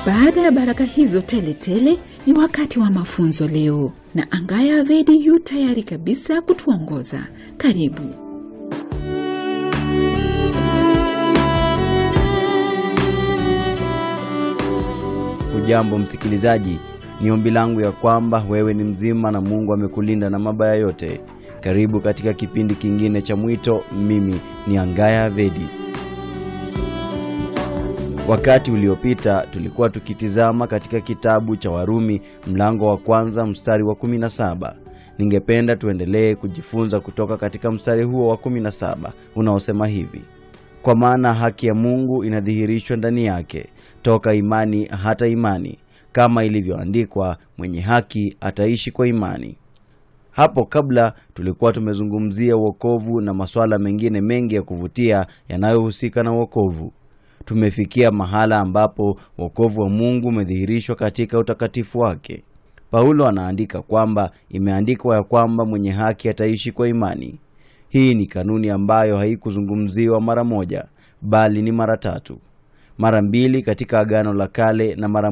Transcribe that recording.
Baada ya baraka hizo tele tele, ni wakati wa mafunzo leo, na Angaya Avedi yu tayari kabisa kutuongoza. Karibu. Hujambo msikilizaji, ni ombi langu ya kwamba wewe ni mzima na Mungu amekulinda na mabaya yote. Karibu katika kipindi kingine cha Mwito. Mimi ni Angaya Avedi. Wakati uliopita tulikuwa tukitizama katika kitabu cha Warumi mlango wa kwanza mstari wa 17. Ningependa tuendelee kujifunza kutoka katika mstari huo wa 17 unaosema hivi: kwa maana haki ya Mungu inadhihirishwa ndani yake toka imani hata imani, kama ilivyoandikwa, mwenye haki ataishi kwa imani. Hapo kabla tulikuwa tumezungumzia wokovu na masuala mengine mengi ya kuvutia yanayohusika na wokovu. Tumefikia mahala ambapo wokovu wa Mungu umedhihirishwa katika utakatifu wake. Paulo anaandika kwamba imeandikwa ya kwamba mwenye haki ataishi kwa imani. Hii ni kanuni ambayo haikuzungumziwa mara moja, bali ni mara tatu, mara mbili katika Agano la Kale na mara